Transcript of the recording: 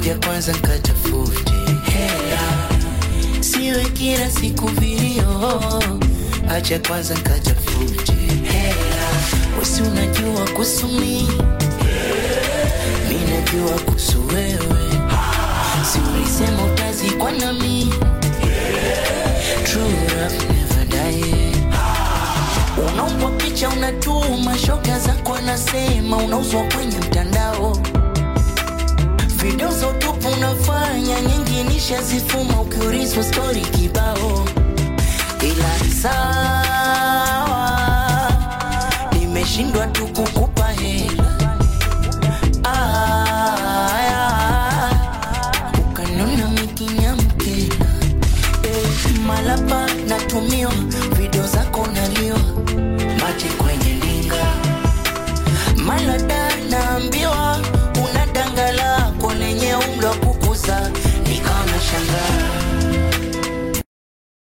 ngoja kwanza nkatafute hela, siwe kila siku vilio, acha kwanza nkatafute hela. Wesi unajua kuhusu mimi, mi najua kuhusu wewe, si ulisema utazikwa nami, true love never die. Unaombwa picha unatuma, shoga zako anasema unauzwa kwenye mtandao video za utupu unafanya nyingi nishazifuma, ukiulizwa stori kibao, ila sawa, nimeshindwa tu kukupa hela aya, ukanona mikinyamkela eh, malapa natumiwa video zako